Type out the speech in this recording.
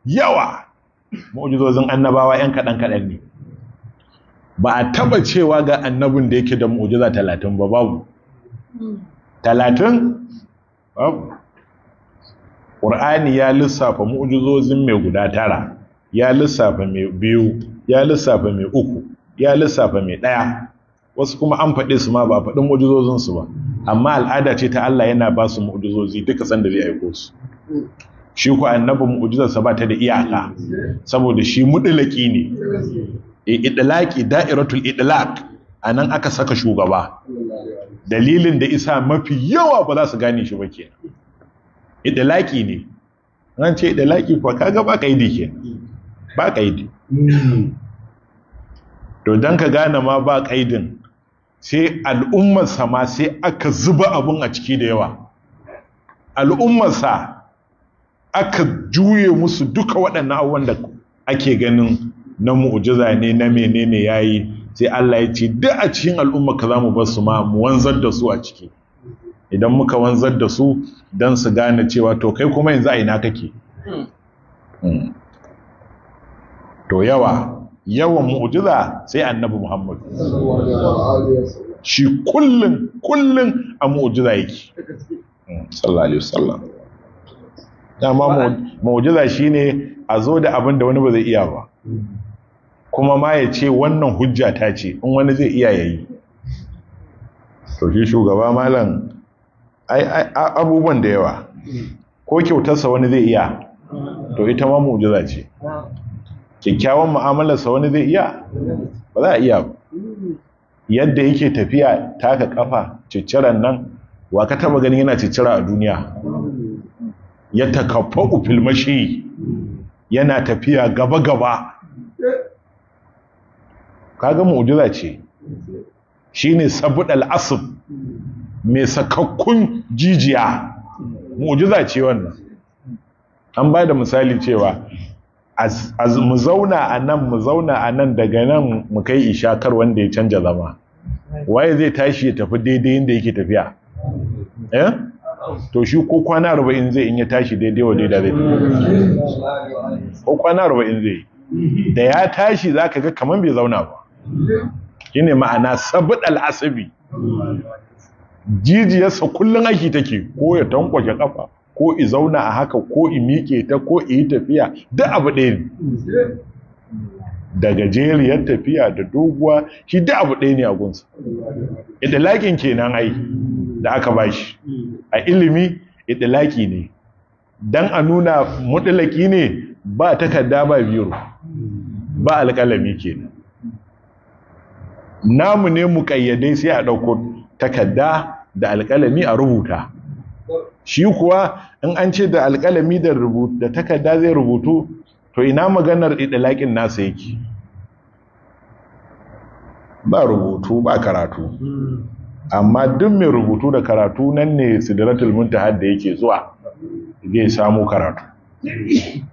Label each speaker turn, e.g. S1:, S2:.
S1: yawa mu'jizozin annabawa yan kaɗan kaɗan ne ba a taba cewa ga annabin da yake da mu'jiza talatin ba babu talatin babu ƙur'ani ya lissafa mu'jizozin mai guda tara ya lissafa mai biyu ya lissafa mai uku ya lissafa mai ɗaya wasu kuma an faɗi su ma ba a faɗin mu'jizozinsu ba amma al'ada ce ta Allah yana ba su mu'jizozi duka sanda zai aiko su shi ku annabi mu'jizarsa ba ta da iyaka saboda shi mudulaki ne idlaqi da'iratul idlaq anan aka saka shugaba dalilin da isa mafi yawa ba za su gane shi ba kenan idlaqi ne ran ce idlaqi ko kaga ba kaidi kenan ba kaidi to dan ka gane ma ba kaidin sai al'ummar sa ma sai aka zuba abun a ciki da yawa al'ummar sa aka juye musu duka waɗannan abubuwan da ake ganin na mu'jiza ne na menene yayi sai Allah ya ce duk a cikin al'umma ka zamu bar su ma mu wanzar da su a ciki idan muka wanzar da su dan su gane cewa to kai kuma yanzu a ina kake to yawa yawan mu'jiza sai annabi Muhammad shi kullun kullun a mu'jiza yake sallallahu alaihi wasallam dama mu'jiza shine a zo da abin da wani ba zai iya ba kuma ma ya ce wannan hujja ta ce in wani zai iya yayi to shi shugaba malam ai abubuwan da yawa ko kyautarsa wani zai iya to ita ma mu'jiza ce kyakkyawan mu'amalarsa wani zai iya ba za a iya ba yadda yake tafiya taka kafa cicciran nan wa ka taba ganin yana ciccira a duniya ya takaffa filmashi yana tafiya gaba-gaba kaga mu'jiza ce shine sabudal asb mai sakakkun jijiya mu'jiza ce wannan an ba da misali cewa mu zauna a nan mu zauna a nan daga nan mu kai ishakar wanda ya canja zama waye zai tashi ya tafi daidai inda yake tafiya eh to shi ko kwana arba'in zai in ya tashi daidai wa daidai zai ko kwana arba'in zai da ya tashi za ka ga kamar bai zauna ba shi ne ma'ana sabid al'asabi jijiyarsa kullum aiki take ko ya tankwashe kafa ko i zauna a haka ko i miƙe ta ko i yi tafiya duk abu ɗaya ne da gajeriyar tafiya da doguwa shi duk abu ɗaya ne a gunsa idalakin kenan ai da aka bashi a ilimi idilaki ne dan a nuna mutulaki ne ba takarda ba biro ba alƙalami kenan namu ne mu kayyadai sai a ɗauko takarda da alƙalami a rubuta shi kuwa in an ce da alƙalami da rubutu da takarda zai rubutu to ina maganar idalakin nasa yake ba rubutu ba karatu amma duk mai rubutu da karatu nan ne sidratul muntaha da yake zuwa zai samu karatu